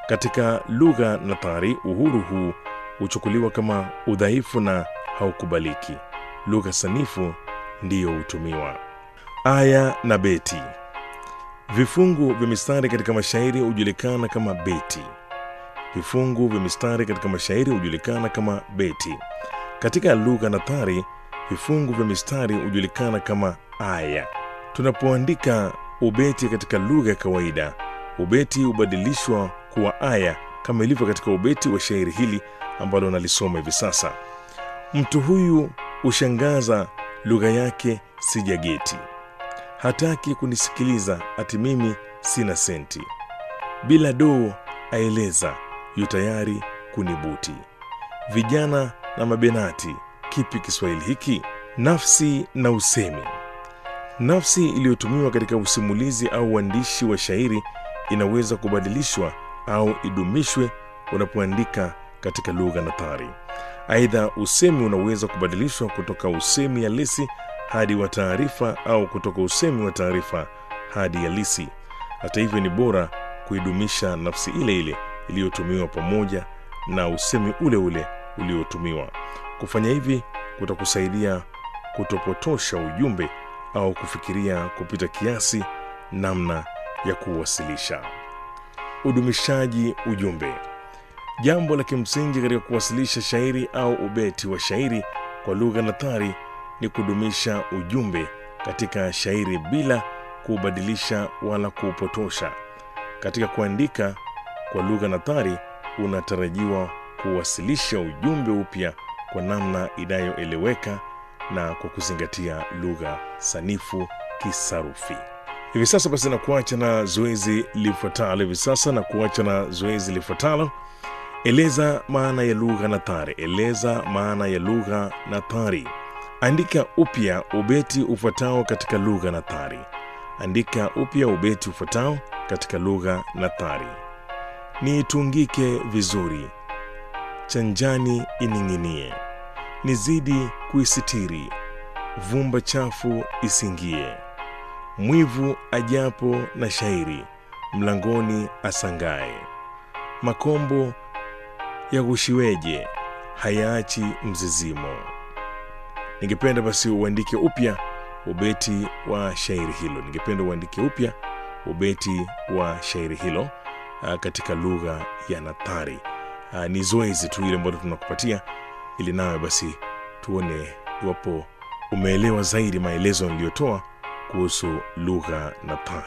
Katika lugha nathari, uhuru huu huchukuliwa kama udhaifu na haukubaliki. Lugha sanifu ndiyo hutumiwa. Aya na beti. Vifungu vya mistari katika mashairi hujulikana kama beti. Vifungu vya mistari katika mashairi hujulikana kama beti. Katika lugha nathari, vifungu vya mistari hujulikana kama aya. Tunapoandika ubeti katika lugha ya kawaida, ubeti hubadilishwa kuwa aya kama ilivyo katika ubeti wa shairi hili ambalo nalisoma hivi sasa. Mtu huyu hushangaza, lugha yake sijageti, hataki kunisikiliza, ati mimi sina senti, bila doo aeleza, yu tayari kunibuti. Vijana na mabenati, kipi Kiswahili hiki? Nafsi na usemi. Nafsi iliyotumiwa katika usimulizi au uandishi wa shairi inaweza kubadilishwa au idumishwe unapoandika katika lugha nathari. Aidha, usemi unaweza kubadilishwa kutoka usemi halisi hadi wa taarifa au kutoka usemi wa taarifa hadi halisi. Hata hivyo, ni bora kuidumisha nafsi ile ile iliyotumiwa pamoja na usemi ule ule uliotumiwa. Kufanya hivi kutakusaidia kutopotosha ujumbe au kufikiria kupita kiasi namna ya kuwasilisha. Udumishaji ujumbe. Jambo la kimsingi katika kuwasilisha shairi au ubeti wa shairi kwa lugha nathari ni kudumisha ujumbe katika shairi bila kuubadilisha wala kuupotosha. Katika kuandika kwa lugha nathari, unatarajiwa kuwasilisha ujumbe upya kwa namna inayoeleweka na kwa kuzingatia lugha sanifu kisarufi. Hivi sasa basi, na kuacha na zoezi lifuatalo. Hivi sasa na kuacha na zoezi lifuatalo. Eleza maana ya lugha nathari. Eleza maana ya lugha nathari. Andika upya ubeti ufuatao katika lugha nathari. Andika upya ubeti ufuatao katika lugha nathari. Niitungike vizuri, chanjani ining'inie, nizidi kuisitiri, vumba chafu isingie, mwivu ajapo na shairi, mlangoni asangae, makombo yaghushiweje, hayaachi mzizimo. Ningependa basi uandike upya ubeti wa shairi hilo. Ningependa uandike upya ubeti wa shairi hilo ah, katika lugha ya nathari. Ah, Ni zoezi tu ile ambalo tunakupatia ili nawe basi tuone iwapo umeelewa zaidi maelezo niliyotoa kuhusu lugha nathari.